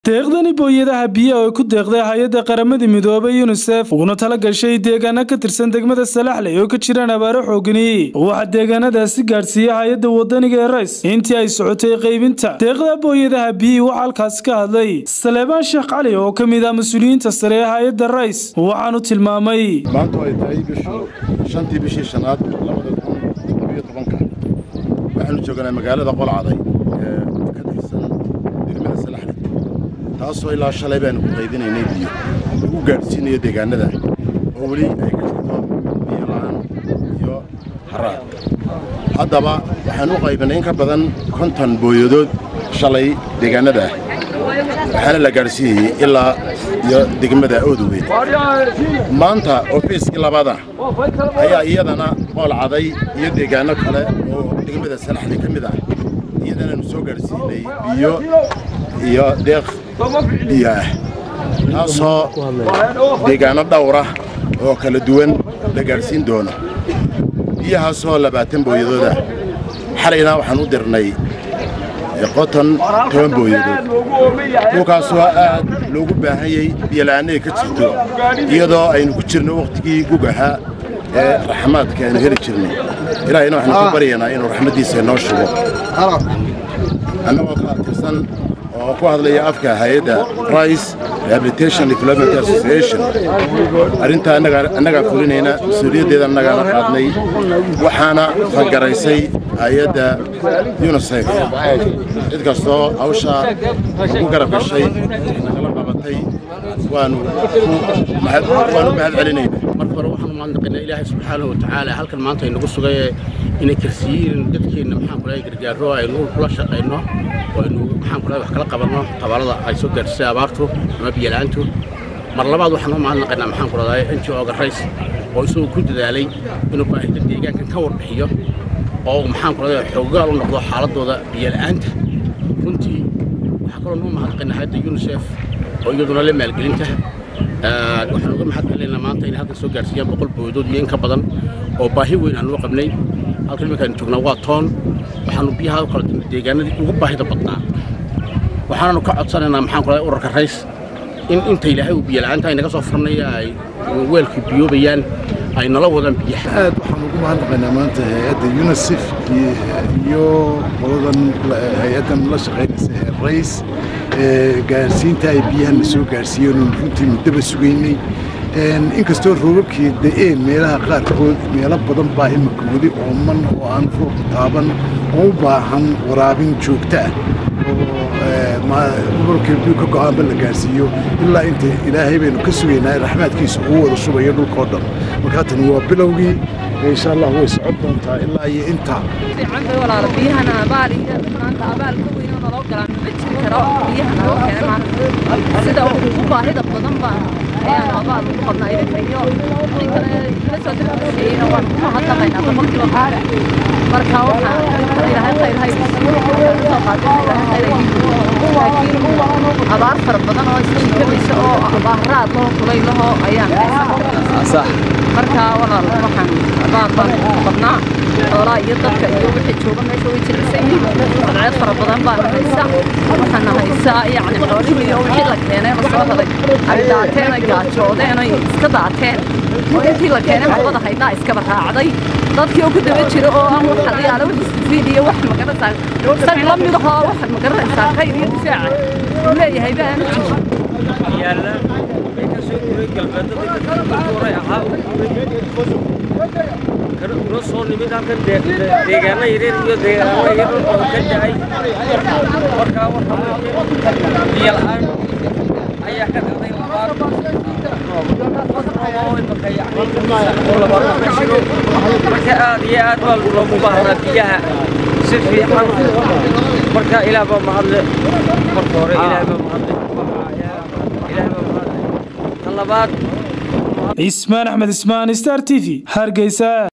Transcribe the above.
deeqdani booyadaha biyaha oo ku deeqday hay-adda qaramada midoobay yunisef uguna tala gashay deegaano ka tirsan degmada salaxley oo ka jiraan abaaro xoogani waxaa deegaanadaasi gaadhsiiyey hay-adda wadaniga ee rays intii ay socotay qaybinta deeqda booyadaha biyihii waxaa halkaasi ka hadlay saleebaan sheekh cali oo ka mid ah mas-uuliyiinta sare ee hay-adda rays waxaanu tilmaamay maanta ay tahay bishu shantii bishii shanaad labada kun todobiyo tobanka waxaanu joognaa magaalada qolcaday ee ka tirsan degmada salaxley taasoo ilaa shalay baanu ku qaydinaynay biyo lagu gaadhsiinayo deegaanada oo weli ay ka jirto biyo la'aan iyo haraad haddaba waxaan u qaybinay in ka badan konton booyadood shalay deegaanada ah waxaana la gaadhsiiyey ilaa iyo degmada oodowgeed maanta oo feeskii labaada ayaa iyadana qoolcaday iyo deegaano kale oo degmada salaxley ka mid ah iyadanaanu soo gaadhsiinay biyo iyo deeq biyo ah taasoo deegaano dhowra oo kala duwan la gaadhsiin doono biyahaasoo labaatan booyadooda xalayna waxaan u dirnay qoton toban booyadood dhulkaasoo aad loogu baahanyay biyola'aanay ka jirto iyadoo aynu ku jirno wakhtigii gug ahaa ee raxmaadka aynu heli jirnay ilaahayna waxaanu ku baryaynaa inuu raxmaddiisa inoo shubo annagoo ka tirsan oo ku hadlaya afka hay-adda rice rehabilitation development association arrintaa annagaa fulinayna mas-uuliyaddeeda annagaana qaadnay waxaana fangaraysay hay-adda yunisef cid kastoo hawshaa ugu garab gashay nagala qabatay waanu waanu mahad celinayna marka hore waxaan u mahadnaqaynaa ilaahay subxaanahu watacaala halkan maanta aynagu sugay inay karsiyiin dadkeenna maxaan kulahay gargaaro aynu kula shaqayno oo aynu maxaan kulahay wax kala qabanno tabaalada ay soo gaadhisay abaartu ama biyola'aantu mar labaad waxaan u mahadnaqaynaa maxaan ku rahdaa n g o-ga rays oo isagoo ku dadaalay inuu baahida deegaankan ka warbixiyo oo maxaan ku rahdaa xoogaal u noqdo xaaladooda biyola'aanta runtii waxaa kaloo noo mahadnaqaynaa hayadda unisef oo iyaduna la maalgelinta waxaan uga mahad celinaynaa maanta inay halkan soo gaarsiiyaan boqol booyadood iyo in ka badan oo baahi weyn aan loo qabnay halkan iminkaanu joognaa waa toon waxaanu biyaha u kala dirnay deegaanadii ugu baahida badnaa waxaananu ka codsanaynaa maxaan ku lahay urarka rays in inta ilaahay uu biyo la'aanta ay naga soo furnaya ay weelkii biyoobayaan ay nala wadaan biyaha aad waxaan ugu mahadnaqaynaa maanta hay-adda unisef iyo qoladan hay-addan la shaqaynaysa ee rays gaarsiinta ay biyahan na soo gaarsiiyeen runtii muddaba sugaynay inkastoo roobabkii da'een meelaha qaarkood meelo badan baa imika weli ooman oo aan roobka taaban oo u baahan waraabin joogto ah oo gobolkii biyu ka go'aanba la gaarsiiyo ilaa inta ilaahay baynu ka sugaynaa raxmaadkiisa uu wada shubayo dhulkao dhan marka tani waa bilowgii insha allah way socon doontaa ilaa iyo intaa walaalo biyahana abaal iyo maanta abaal ka weyn oo naloo galaan ma jiri karo biyaha naloo keenay maanta sida ugu baahida badan baan ayaan abaal ugu qabnaa idinka iyo wixii kale ila soo dirkasheeyeyna waan ku mahadnaqaynaa boqolkiiba qaada marka waxaan ilaahay khayr hay soo qaatay ilaahay khayr laakiin abaar fara badan oo isjiikamaysa oo abaaraad loo kulay laho ayaan haysan marka walaal waxaan abaar baan qabnaa xoolaa iyo dadka iyo wixii jooga meesha way jilicsan yihiin badceed fara badan baan haysa waxaana haysaa yacni xoolihii iyo wixii la keenay la soo helay ay daateen ay gaajoodeen ay iska daateen oo intii la keenay waxbada haydnaa iskaba raacday dadkii oo ku daba jira oo aan wax hadayaala wax istifiid iyo wax magaranaysaa isaga la mid ahoo wax magaranaysaa khayr iyo difaaca uu leeyahay baan yaalla ee ka soo guray galbeedada dadkuuray ahaa una soo nimid halkan deegaano yaryar iyo deegaano yaryar oo ka da'ay markaa waxa weeye biyo la'aan ayaa ka dhacday labaad marka aad iyo aad baa loogu baahnaa biyaha si fiican marka ilaah baa mahadle marka hore ilaah baa mahadle cismaan axmed ismaan star t v hargeysa